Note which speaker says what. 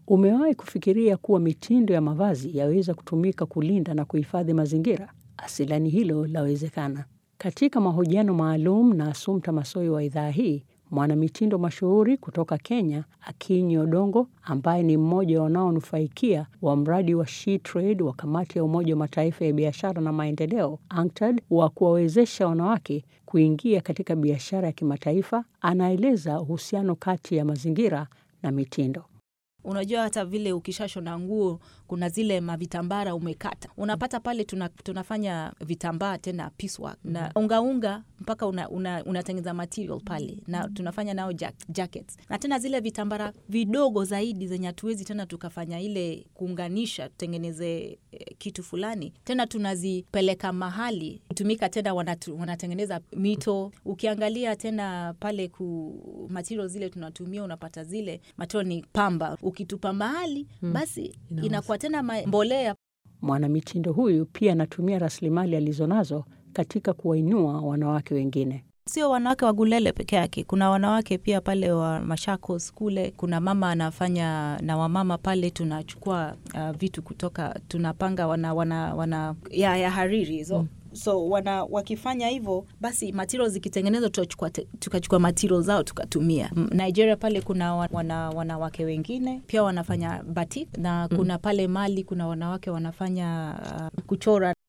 Speaker 1: Umewahi kufikiria kuwa mitindo ya mavazi yaweza kutumika kulinda na kuhifadhi mazingira? Asilani hilo lawezekana. Katika mahojiano maalum na Assumpta Massoi wa idhaa hii, mwanamitindo mashuhuri kutoka Kenya, Akinyi Odongo, ambaye ni mmoja wanaonufaikia wa mradi wa She Trade wa kamati ya Umoja wa Mataifa ya biashara na maendeleo UNCTAD wa kuwawezesha wanawake kuingia katika biashara ya kimataifa, anaeleza uhusiano kati ya mazingira na mitindo.
Speaker 2: Unajua hata vile ukishashona nguo kuna zile mavitambara umekata, unapata pale tuna, tunafanya vitambaa tena piecework na ungaunga mpaka unatengeneza una, una material pale na tunafanya nao jack, jackets na tena zile vitambara vidogo zaidi zenye hatuwezi tena tukafanya ile kuunganisha tutengeneze eh, kitu fulani tena tunazipeleka mahali tumika tena wanatu, wanatengeneza mito. Ukiangalia tena pale ku material zile tunatumia unapata zile material ni pamba, ukitupa mahali basi inakuwa tena mbolea.
Speaker 1: Mwanamitindo huyu pia anatumia rasilimali alizonazo katika kuwainua wanawake wengine.
Speaker 2: Sio wanawake wa Gulele peke yake, kuna wanawake pia pale wa Machakos kule. Kuna mama anafanya na wamama pale, tunachukua uh, vitu kutoka tunapanga wana, wana, wana ya, ya hariri hizo mm. So wana wakifanya hivyo basi material zikitengenezwa tukachukua tukachukua material zao tukatumia. Nigeria pale kuna wana, wanawake wengine pia wanafanya batik na kuna pale Mali kuna wanawake wanafanya uh, kuchora